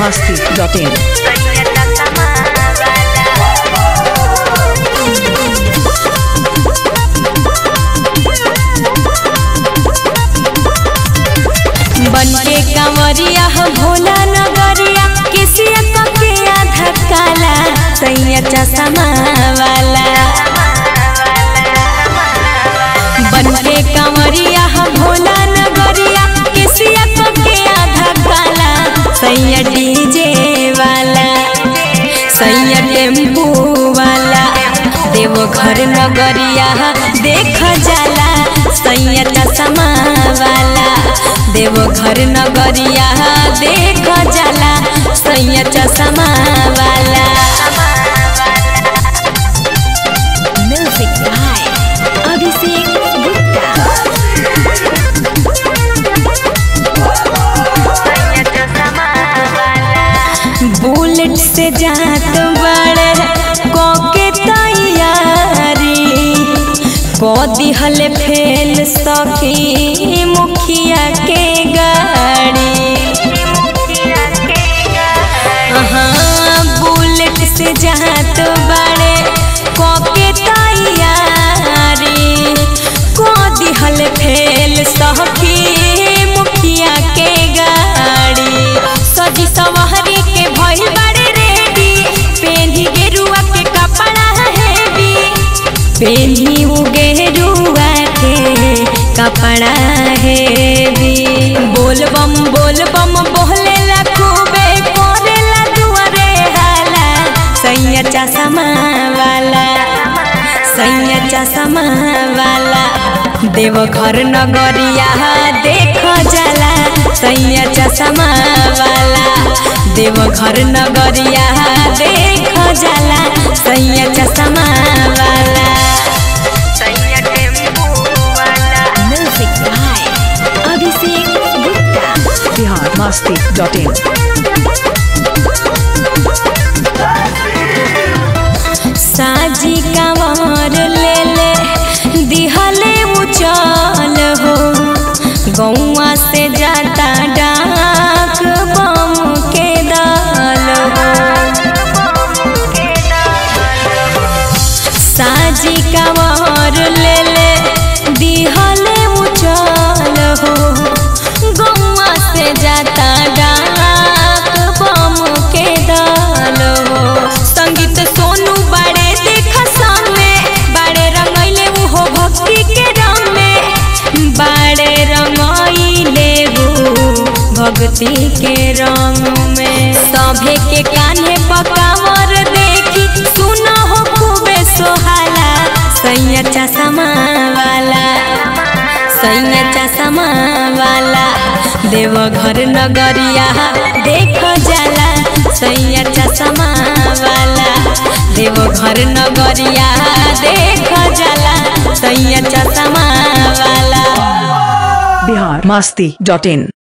biharmasti.in बनके कंवरिया हो भोला नगरिया किसिया कके आधा काला सैया चश्मा वाला बनके कंवरिया हो भोला नगरिया किसिया कके आधा काला सैया डीजे वाला सैया टेम्पू वाला देवो घर नगरिया देख जाला सैया चश्मा वाला देवो घर नगरिया देख जाला सैया चश्मा वाला music by Abhishek Gupta bullet से जात बड़े कोके तैयारी को दिहल फेल सखी मुखिया के गाड़ी हाँ बुलेट से जात बड़े कोके तैयारी को दिहल फेल सखी मुखिया के गाड़ी सजी सवारी के भइल बड़े रेडी पेन्ही गेरुआ के कपड़ा हेवी पेन्ही उ गेरुआ के कपड़ा हेवी बोल बम बोल बम बोले ला खूबे करे ला दुआरे हाला सैया चश्मा वाला सैया चश्मा वाला देव घर नगरिया देख जाला सैया चश्मा वाला देव घर नगरिया देख जाला सैया चश्मा वाला music by Abhishek Gupta biharmasti.in साजी कांवर ले ले दिहले उचल हो गौवा से जाता डाक बम के दल हो साजी कांवर ले ले दिहले उचल हो गौवा से जाता डाक बम के दल हो संगीत सोनू बड़े देख सामने बड़े रंगैले उहो भक्ति के रंग में बड़े रंगैले वो भक्ति के रंग में सभे के कान्हे पकावर देखी सुना हो खूबे सोहाला सैया चश्मा वाला सैया चश्मा वाला देव घर नगरिया देख जाला सैया चश्मा वाला देव घर नगरिया देख जाला सैया चश्मा वाला biharmasti.in